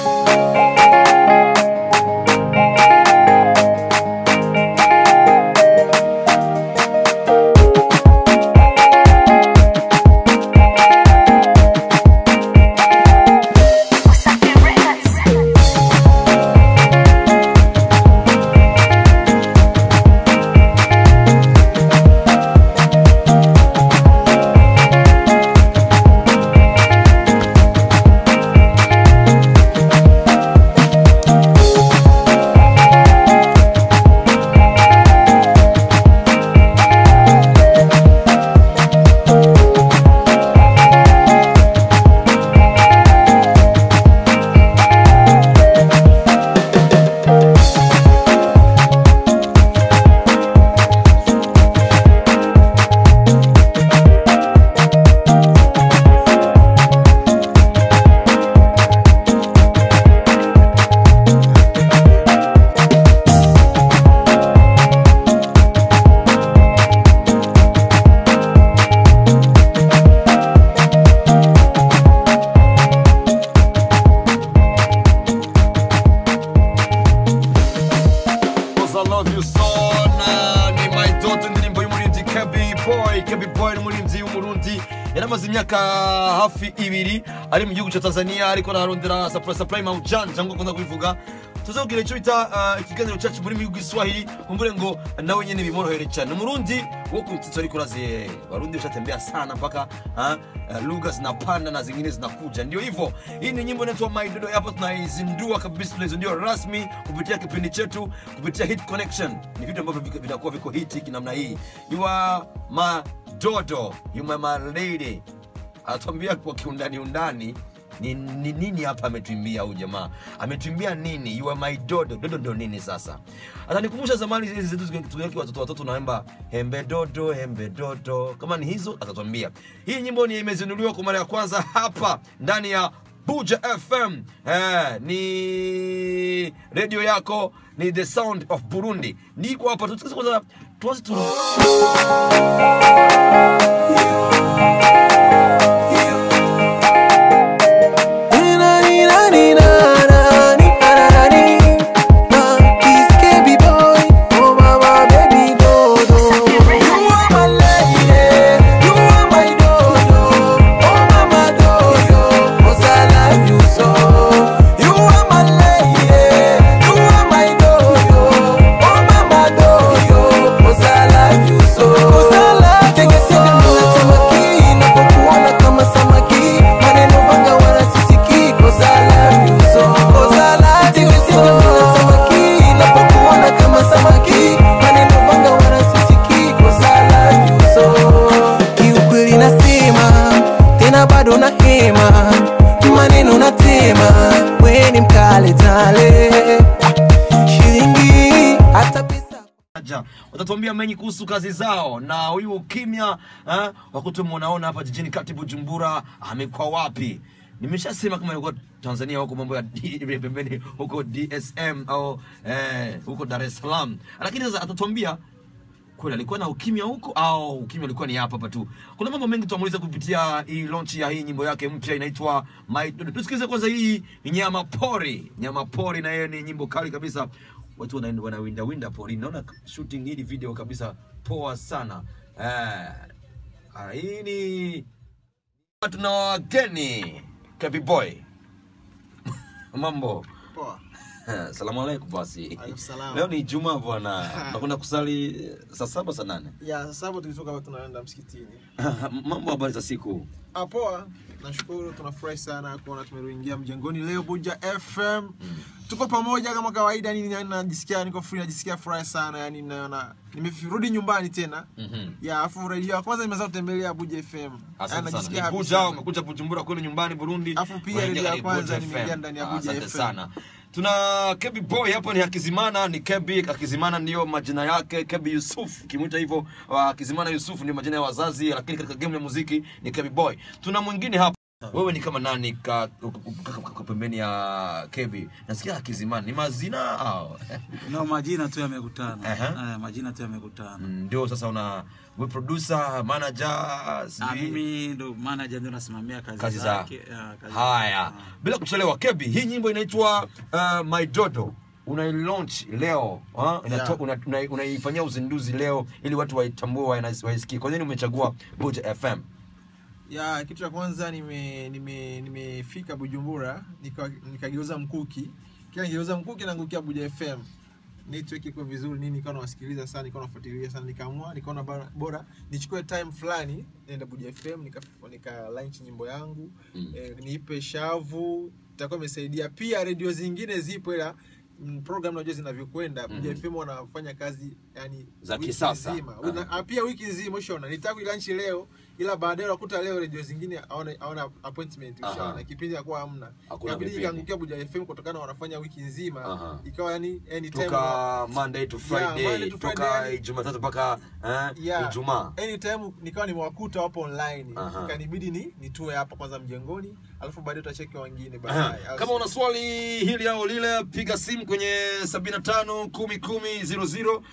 Cause I love you so na ni my daughter indirimbo y'umurinzi Kebi Boy Kebi Boy ni umurinzi w'umurundi yaramaze imyaka hafi ibiri ari mu gihugu cya Tanzania ariko ararondera supply supply mawujanja cyangwa akunda kubivuga tuzabwira icyo bita uh, ikiganiro cyacu muri mihigo Kiswahili kumbure ngo nawe nyene bimworohere cyane umurundi wo ku mtito ariko urazi warundi ushatembea sana mpaka uh, uh, lugha zinapanda na zingine zinakuja ndio hivyo hii ni nyimbo inaitwa My Dodo hapa tunaizindua kabisa tunaizindua rasmi kupitia kipindi chetu kupitia hit connection ni vitu ambavyo viko- vitakuwa viko hiti namna hii you are my dodo you are my lady anatuambia kwa kiundani undani ni, ni nini hapa ametuimbia huyu jamaa ametuimbia nini you are my dodo dodo ndo nini sasa atanikumbusha zamani hizi zetu tukiwa watoto watoto naimba hembe dodo hembe dodo kama ni hizo atatuambia hii nyimbo ni imezinduliwa kwa mara ya kwanza hapa ndani ya buja fm eh, ni redio yako ni the sound of burundi niko hapa tusikize kwanza tuanze tu kiukweli nasema tena bado na hema maneno natema weni mkale tale shilingi hata pesa Aja, watatuambia mengi kuhusu kazi zao na huyu ukimya eh, wakutu mnaona hapa jijini kati Bujumbura amekuwa wapi? Nimeshasema kama ilikuwa Tanzania huko mambo ya D- pembeni huko DSM au eh, huko Dar es Salaam, lakini sasa atatuambia kweli alikuwa na ukimya huko au ukimya ulikuwa ni hapa hapa tu. Kuna mambo mengi tutamuuliza kupitia hii launch ya hii nyimbo yake mpya inaitwa My Dodo. Tusikilize kwanza hii nyama pori. Nyama pori na yeye ni nyimbo kali kabisa. Watu wanaenda wanawinda winda pori. Naona shooting hii video kabisa poa sana. Eh, ah, hii ni tuna wageni Kabi Boy. Mambo. Poa. Salamu alaikum basi. Alaikum salam. Leo ni Ijumaa bwana. Nakwenda kusali saa saba saa nane. Ya sasa hapo tulitoka hapa tunaenda msikitini. mambo habari za siku Ah, poa. Nashukuru tunafurahi sana kuona tumerudi mjengoni leo Buja FM. Tuko pamoja kama kawaida nini yani najisikia niko free najisikia furaha sana yani naona nimerudi nyumbani tena. Mhm. Ya afu radio ya kwanza nimeweza kutembelea Buja FM. Yani Asante najisikia sana. happy Nikuja sana. umekuja Bujumbura kule nyumbani Burundi. Afu pia Unaingia redio ya kwenye kwanza Buja nimeingia FM. ndani ya Ah, Buja Asante FM. sana. Tuna Kebi Boy hapa ni Hakizimana, ni Kebi Hakizimana ndiyo majina yake, Kebi Yusuf kimwita hivyo. Uh, Hakizimana Yusuf ndio majina ya wazazi, lakini katika game ya muziki ni Kebi Boy. Tuna mwingine hapa wewe ni kama nani ka, ka, ka, ka, ka pembeni ya kebi nasikia akizimani ni mazina au no majina tu yamekutana Aha. Eh, majina tu yamekutana Mm, ndio sasa una we producer manager Ah, sijui mimi ndo manager ndio nasimamia kazi, kazi za zake Ah, kazi haya zake. bila kuchelewa kebi hii nyimbo inaitwa uh, my dodo unailaunch leo ha? Inato- Yeah. una- una- unaifanyia uzinduzi leo ili watu waitambue waina- waisikie kwa nini umechagua buja fm ya kitu cha kwanza nime nime nimefika bujumbura nika- nikageuza mkuki kila nikigeuza mkuki naangukia buja fm network iko vizuri nini nikawa nawasikiliza sana nikawa nafuatilia sana nikaamua nikaona bora, bora nichukue time fulani nienda buja fm nika, nika launch nyimbo yangu Mm. eh, niipe shavu itakuwa imesaidia pia redio zingine zipo ila mm, program najua zinavyokwenda Mhm. buja fm wanafanya kazi yani Za wiki kisasa. nzima. Aha. Una- Ah, pia wiki nzima ushaona nitaka kuilanchi leo ila baadaye unakuta leo redio zingine hawana hawana appointment Aha. ushaona kipindi hakuwa hamna Hakuna ikabidi vipindi. ikaangukia Buja FM kutokana na wanafanya wiki nzima Aha. ikawa yani anytime toka monday to friday Monday to Friday, toka yani- jumatatu mpaka eh, Yeah. ijumaa anytime nikawa nimewakuta wapo online Aha. ikanibidi ni nitue hapa kwanza mjengoni alafu baadaye utacheki wengine Aha. baadaye Au kama si- una swali hili au lile piga simu kwenye 75 10 10 00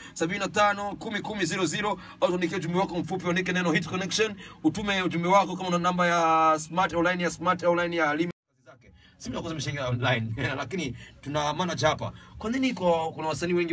75 10 10 00 au tuandikie ujumbe wako mfupi uandike neno hit connection utume ujumbe wako kama una namba ya smart online ya smart online ya Limi zake simu ya kwanza imeshaingia online lakini tuna manager hapa kwa nini kwa kuna wasanii wengi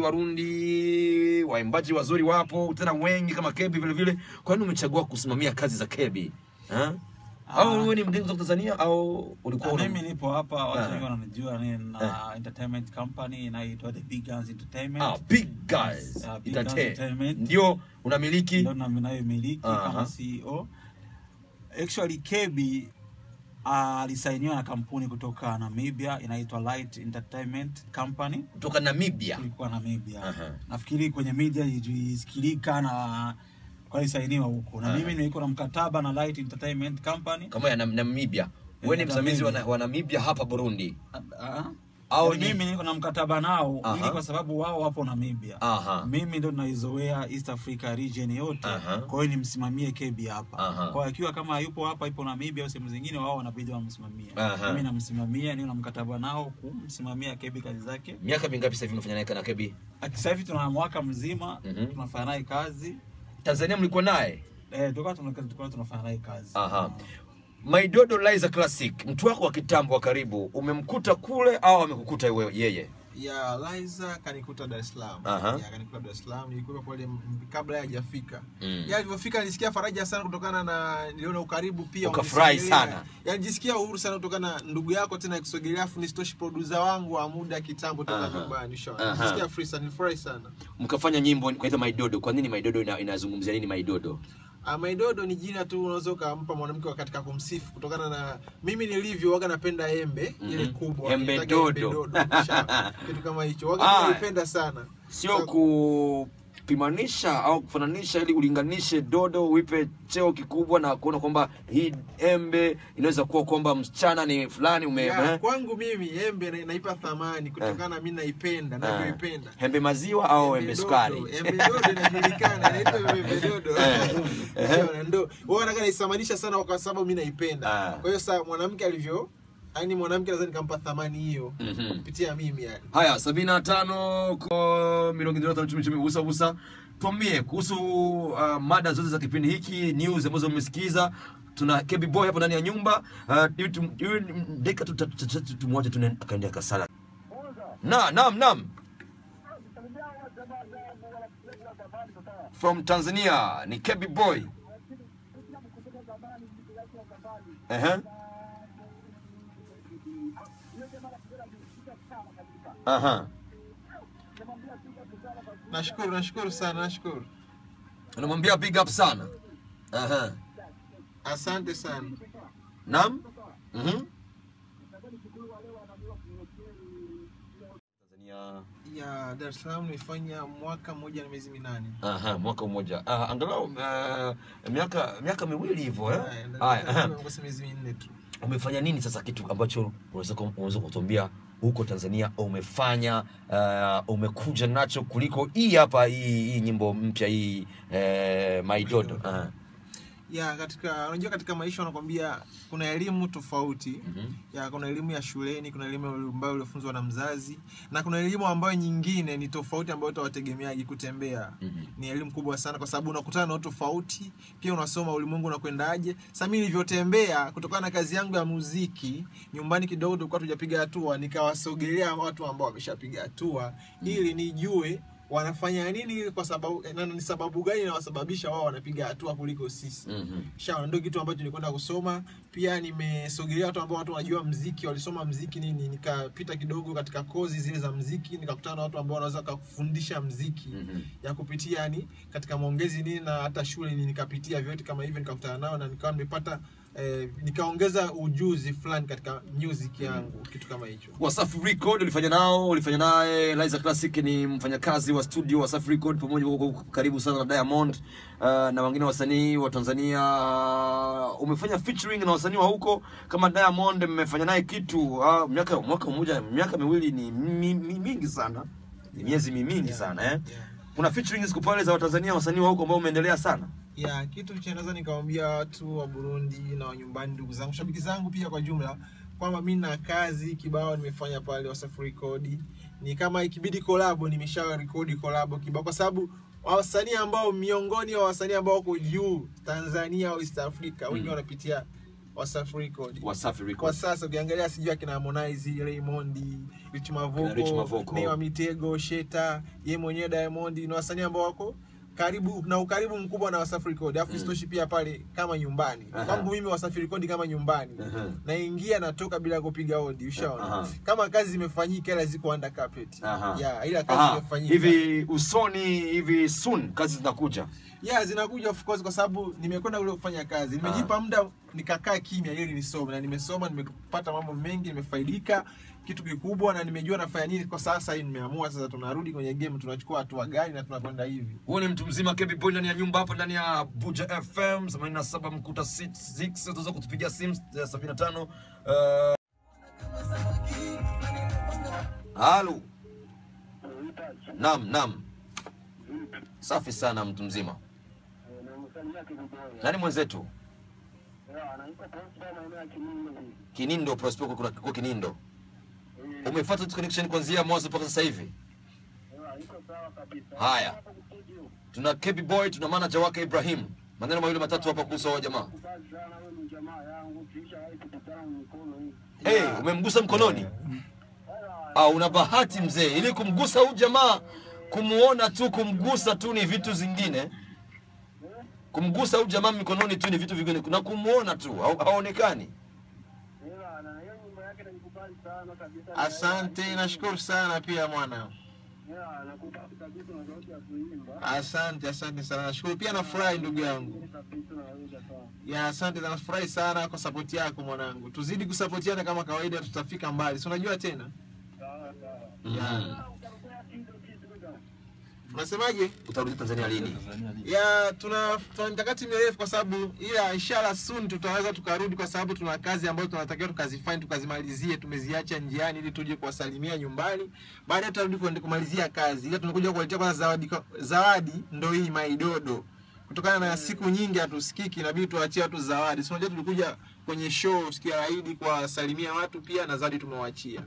warundi waimbaji wazuri wapo tena wengi kama kebi vile vile kwa nini umechagua kusimamia kazi za kebi ha? au Ah. wewe ni mgeni kutoka tanzania au ulikuwa Ah, una- mimi nipo hapa watu Ah. wengi wananijua ni na entertainment company inaitwa the big guns entertainment Ah, big guys. Ah, Big Itate. Guns Entertainment. Ndio unamiliki ndo na- ninayomiliki Aha. kama CEO. Actually Kebi ah, alisainiwa na kampuni kutoka Namibia inaitwa Light Entertainment Company kutoka Namibia. kulikuwa Namibia. Aha. Nafikiri kwenye media ilisikilika na kwa alisainiwa huko na Aha. mimi nilikuwa na mkataba na Light Entertainment Company. Kama ya Nam- Namibia. Wewe ni Ya msimamizi wa, Namibia. na- wa Namibia hapa Burundi. Ah, ah. Au Yaani ni- mimi niko na mkataba nao Aha. ili kwa sababu wao wapo Namibia. Aha. Mimi ndo naizoea East Africa region yote. Aha. Kwa hiyo nimsimamie Kebi hapa. Aha. Kwa hiyo akiwa kama yupo hapa ipo Namibia au sehemu zingine wao wanabidi wamsimamie. Aha. Mimi namsimamia, ni na mkataba nao kumsimamia Kebi kazi zake. Miaka mingapi sasa hivi mnafanya naye na Kebi? Sasa hivi tuna mwaka mzima Mhm. tunafanya naye kazi. Tanzania mlikuwa naye? Eh, tulikuwa tuna- tulikuwa tunafanya naye kazi. Aha. Maidodo Liza Classic, mtu wako wa kitambo wa karibu, umemkuta kule au amekukuta wewe yeye? ya Liza kanikuta Dar es Salaam. Aha. Ya kanikuta Dar es Salaam. Nilikuwa pale m- kabla hajafika. Mm. Ya alivyofika nilisikia faraja sana kutokana na niliona ukaribu pia. Ukafurahi wamenisogelea. sana. Ya nijisikia uhuru sana kutokana na ndugu yako tena kusogelea afu nisitoshi producer wangu wa muda kitambo toka Aha. nyumbani. Ushaona. Aha. Nijisikia free sana, nilifurahi sana. Mkafanya nyimbo kwaitwa Maidodo. Kwa nini Maidodo ina, inazungumzia nini Maidodo? Ah, Maidodo ni jina tu unaweza ukampa mwanamke katika kumsifu kutokana na mimi nilivyo waga napenda embe ile Mhm. kubwa. Embe Nitaka dodo. Ushaona. Kitu kama hicho. Waga Ah. naipenda sana. Sio So- kupimanisha au kufananisha ili ulinganishe dodo uipe cheo kikubwa na kuona kwamba hii embe inaweza kuwa kwamba msichana ni fulani ume Ya, eh? kwangu mimi embe na- naipa thamani kutokana na mimi naipenda navyoipenda embe maziwa au embe dodo, sukari embe dodo inajulikana inaitwa embe dodo Unaona, ndo wao wanataka naisamanisha sana kwa sababu mimi naipenda Ah. kwa hiyo sasa mwanamke alivyo yani mwanamke lazima nikampa thamani hiyo Mhm. kupitia mimi yani haya sabini na tano ko mirongo itatu na chumi chumi usa usa tuambie kuhusu uh, mada zote za kipindi hiki news ambazo mmesikiza tuna kebi boy hapo ndani ya nyumba uh, hivi tum- hivi dakika tu- tu- tu- tu- tumwache tu akaendea kasala na naam naam from tanzania ni kebi boy Ehe. Aha. nashukuru nashukuru sana nashukuru Unamwambia big up sana. Aha. asante sana Naam? Mhm. Tanzania. ya Dar es Salaam nimefanya mwaka mmoja na miezi minane Aha, mwaka mmoja. Ah, angalau uh, miaka miaka miwili hivyo eh. Haya, Dar es Haya. Salaam aha. nimekosa miezi minne tu Umefanya nini sasa kitu ambacho unaweza ku- unaweza kutuambia huko Tanzania umefanya uh, umekuja nacho kuliko hii hapa hii, hii nyimbo mpya hii eh, My Dodo. Aha. ya katika unajua katika maisha wanakwambia kuna elimu tofauti Mhm. ya kuna elimu ya shuleni kuna elimu ambayo uliofunzwa na mzazi na kuna elimu ambayo nyingine ni tofauti ambayo utawategemeaji kutembea Mhm. ni elimu kubwa sana kwa sababu unakutana na watu tofauti pia unasoma ulimwengu unakwendaje sasa mimi nilivyotembea kutokana na kazi yangu ya muziki nyumbani kidogo tulikuwa tujapiga hatua nikawasogelea watu ambao wameshapiga hatua ili nijue wanafanya nini kwa sababu na ni sababu gani inawasababisha wao wanapiga hatua kuliko sisi Mhm. shawa ndio kitu ambacho nilikwenda kusoma pia nimesogelea watu ambao watu wanajua mziki walisoma mziki nini nikapita kidogo katika kozi zile za mziki nikakutana na watu ambao wanaweza wakakufundisha mziki Mhm. ya kupitia yani katika maongezi nini na hata shule ni nikapitia vyote kama hivyo nikakutana nao na nikawa nimepata eh, nikaongeza ujuzi fulani katika music yangu kitu kama hicho Wasafi Record ulifanya nao, ulifanya naye Liza Classic ni mfanyakazi wa studio Wasafi Record pamoja huko karibu sana na Diamond uh, na wengine wasanii wa Tanzania. Uh, umefanya featuring na wasanii wa huko kama Diamond, mmefanya naye kitu uh, miaka mwaka mmoja, miaka miwili ni mi, mi, mingi sana, ni miezi mi mingi sana eh. yeah. Kuna featuring siku pale za Watanzania wasanii wa huko ambao umeendelea sana. ya kitu cha naweza nikawambia watu wa Burundi na wa nyumbani, ndugu zangu, shabiki zangu pia kwa jumla, kwamba mi na kazi kibao nimefanya pale Wasafi Record. Ni kama ikibidi kolabo, nimesha rekodi kolabo kibao, kwa sababu wasanii ambao miongoni wa wasanii ambao wako juu Tanzania au East Africa wengi Mm. wanapitia Wasafi Record Wasafi kwa Record. sasa ukiangalia sijui akina Harmonize, Raymond, Rich Kina Rich Mavoko, Mavoko. Nay wa Mitego, Sheta, ye mwenyewe Diamond ni wasanii ambao wako karibu na ukaribu mkubwa na Wasafi Record. Alafu Mm. isitoshi pia pale kama nyumbani. Aha. Kwangu mimi Wasafi Record kama nyumbani. Aha. Naingia natoka bila kupiga hodi, ushaona. Aha. Kama kazi zimefanyika ila ziko under carpet. Aha. Yeah, ila kazi Aha, zimefanyika. hivi usoni hivi soon kazi zinakuja. yeah, zinakuja of course kwa sababu nimekwenda kule kufanya kazi nimejipa muda nikakaa kimya ili nisome na nimesoma nimepata mambo mengi nimefaidika kitu kikubwa na nimejua nafanya nini kwa sasa hii nimeamua sasa tunarudi kwenye game tunachukua hatua gani na tunakwenda hivi Huyu ni mtu mzima KB Boy ndani ya nyumba hapa ndani ya Buja FM 87 mkuta 6 utaweza kutupigia simu eh, 75 uh... Halo. Naam, naam. Safi sana mtu mzima. Nani mwenzetu? Kinindo Prosper kuna kwa Kinindo. Umefuata tu connection kuanzia mwanzo mpaka sasa hivi? Haya. Tuna KB Boy, tuna manager wake Ibrahim. Maneno mawili matatu hapa kuhusu hao jamaa. Hey, umemgusa mkononi? Ah, una bahati mzee. Ili kumgusa huyu jamaa, kumuona tu, kumgusa tu ni vitu zingine. Kumgusa huyu jamaa mikononi tu ni vitu vingine. Na kumuona tu, hau- haonekani. asante nashukuru sana pia mwana asante asante sana nashukuru pia nafurahi ndugu yangu ya asante nafurahi sana kwa sapoti yako mwanangu tuzidi kusapotiana kama kawaida tutafika mbali si unajua tena Mm. unasemaje Utarudi Tanzania lini? ya tuna tuna mikakati mirefu kwa sababu ila inshallah soon tutaweza tukarudi kwa sababu tuna kazi ambazo tunatakiwa tukazifanye tukazimalizie tumeziacha njiani ili tuje kuwasalimia nyumbani baadaye tutarudi kuende- kumalizia kazi ila tunakuja kuwaletea kwanza zawadi zawadi ndo hii maidodo kutokana na siku nyingi hatusikiki inabidi tuwachie watu zawadi si unajua tulikuja kwenye show siku ya Eid kuwasalimia watu pia na zawadi tumewachia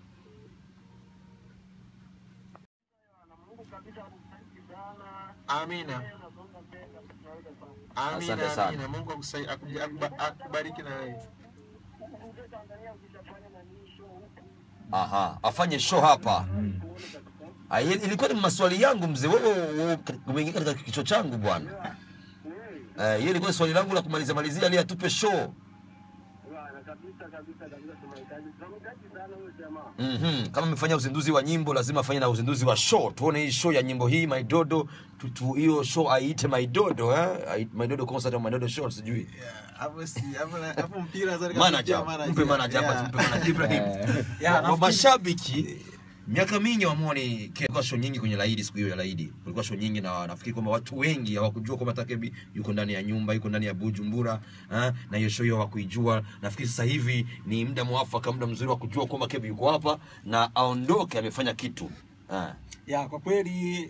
amina Asante Amina, sana. amina. Mungu akusai- akuja- akuba- akubariki na wewe. Aha, afanye show hapa. Ah, ili- ilikuwa ni maswali yangu mzee. Wewe wewe umeingia katika kichwa changu bwana. Eh, hiyo ilikuwa ni swali langu la kumalizia malizia ili atupe show. Mhm. Kama amefanya uzinduzi wa nyimbo lazima afanye na uzinduzi wa show. Tuone hii show ya nyimbo hii Maidodo, tu- tu- hiyo show aiite Maidodo eh? Ai- Maidodo concert au Maidodo show sijui. Yeah, hapo si- hapo na- hapo mpira sasa Manager, nikasikia mpe manager hapa, Yeah. tumpe manager Ibrahim. Yeah, Wa- nafikiri- mashabiki miaka mingi wamoni kulikuwa show nyingi kwenye laidi siku hiyo ya laidi kulikuwa show nyingi na nafikiri kwamba watu wengi hawakujua kwamba takebi yuko ndani ya nyumba yuko ndani ya bujumbura ha? na hiyo show hiyo hawakuijua nafikiri sasa hivi ni muda mwafaka muda mzuri wa kujua kwamba kebi yuko hapa na aondoke amefanya kitu ha. ya kwa kweli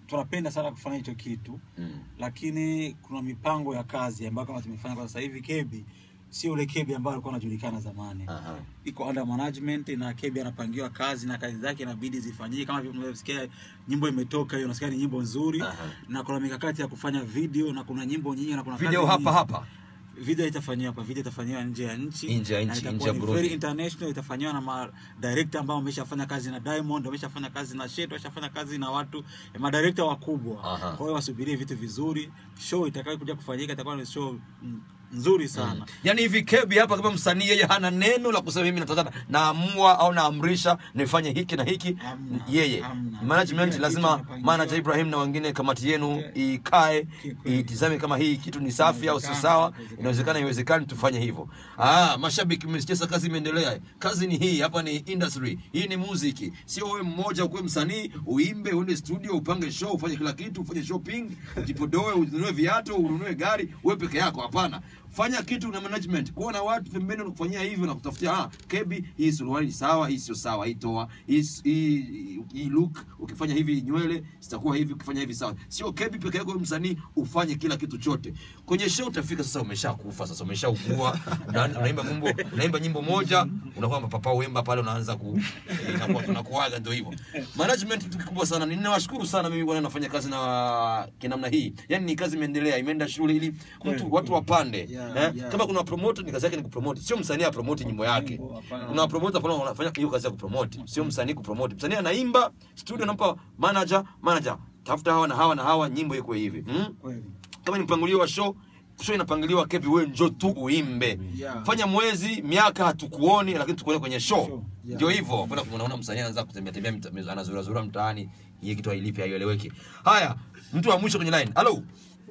tunapenda sana kufanya hicho kitu Mm. lakini kuna mipango ya kazi ambayo kama tumefanya kwa sasa hivi kebi sio ule kebi ambayo alikuwa anajulikana zamani Aha. iko under management na kebi anapangiwa kazi na kazi zake inabidi zifanyike kama vile unavyosikia nyimbo imetoka hiyo unasikia ni nyimbo nzuri Aha. na kuna mikakati ya kufanya video na kuna nyimbo nyingi na kuna video kazi hapa nyingi. hapa video itafanyiwa hapa video itafanyiwa nje ya nchi Nje ya na nchi, itakuwa nje ya ni Burundi. very international itafanyiwa na ma director ambao wameshafanya kazi na Diamond wameshafanya kazi na Shet wameshafanya kazi na watu eh, ma director wakubwa Aha. kwa hiyo wasubirie vitu vizuri show itakayokuja kufanyika itakuwa ni show mm, nzuri sana yaani hivi kebi hapa kama msanii yeye hana neno la kusema mimi nataka naamua au naamrisha nifanye hiki na hiki Hamna, yeye hamna. management Kila lazima kitu inapangiwa. manager Ibrahim na wengine kamati yenu Okay. ikae Kikweli. itizame kama hii kitu ni safi au sio Inawezekana, sawa inawezekana. inawezekana iwezekani tufanye hivyo ah mashabiki mmesikia kazi imeendelea kazi ni hii hapa ni industry hii ni muziki sio wewe mmoja ukuwe msanii uimbe uende studio upange show ufanye kila kitu ufanye shopping ujipodoe ununue viatu ununue gari wewe peke yako hapana fanya kitu na management kuwa na watu pembeni wanakufanyia hivyo na kutafutia ah kebi hii suruali ni sawa hii sio sawa hii toa hii hii, hii look ukifanya hivi nywele zitakuwa hivi ukifanya hivi sawa sio kebi peke yako wewe msanii ufanye kila kitu chote kwenye show utafika sasa umeshakufa sasa umeshaugua una- unaimba nyimbo unaimba nyimbo moja unakuwa mapapa uemba pale unaanza ku eh, inakuwa tunakuaga ndio hivyo management kitu kikubwa sana ninawashukuru sana mimi bwana nafanya kazi na kinamna hii yani ni kazi imeendelea imeenda shule ili mtu watu wapande Yeah, eh? yeah. kama kuna promoter ni kazi yake ni kupromote sio msanii apromote nyimbo yake Nyimbo, hapana. kuna promoter pale wanafanya hiyo kazi ya kupromote sio msanii kupromote msanii anaimba studio anampa manager manager tafuta hawa na hawa na hawa nyimbo iko hivi hmm? kweli kama ni mpangilio wa show show inapangiliwa kepi wewe njo tu uimbe Yeah. fanya mwezi miaka hatukuoni lakini tukuone kwenye show Show. ndio hivyo kwenda kumwona msanii anaanza kutembea tembea mita- anazura zura mtaani hii kitu hailipi haieleweki haya mtu wa mwisho kwenye line halo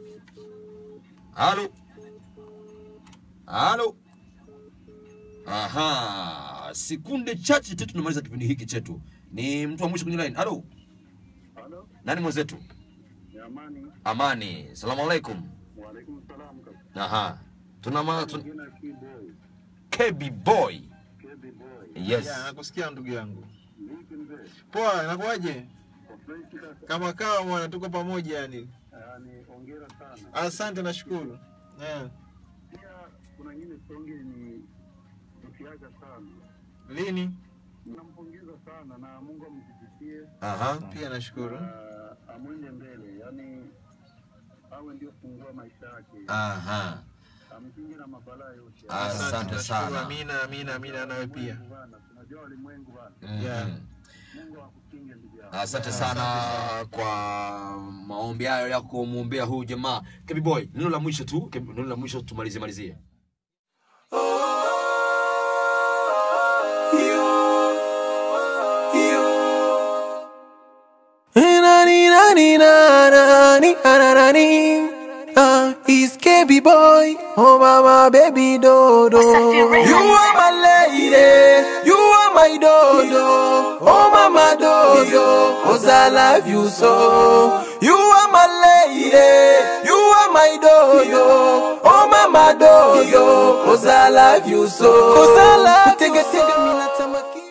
halo halo aha sekunde chache tu tunamaliza kipindi hiki chetu ni mtu wa mwisho kwenye line halo Halo, nani mwenzetu ni Amani. amani salamu alaikum Waalaikum salam. kaka. aha tuna ma, tun, Jina Kiboy, KB boy Kebi Boy. yes Yeah, nakusikia ndugu yangu Vipi mzee? poa inakuwaje Kwa fresh kaka. kama kawa bwana tuko pamoja yani Yaani hongera sana. asante nashukuru yeah. Pia kuna nyingine songe ni ukiaga sana. lini Nampongeza sana na Mungu amzidishie aha pia nashukuru na amwende mbele. Yaani awe ndio fungua maisha yake. aha Amkinge na mabalaa yote. Asante nashukuru. sana. amina amina amina nawe pia Mungu bana, tunajua walimwengu bana. Mhm. Yeah. Mungu akukinge ndugu yangu. asante sana kwa maombi hayo ya kumwombea huyu jamaa KB boy neno la mwisho tu KB neno la mwisho tumalizie malizie Nani nani nani nani Ah, he's KB boy, oh mama baby dodo. You are my lady, you are my dodo, oh mama dodo. Cause I love you so. You are my lady, you are my dodo, oh mama dodo. Cause I love you so. Cause I love you so. Tega tega mina tamaki.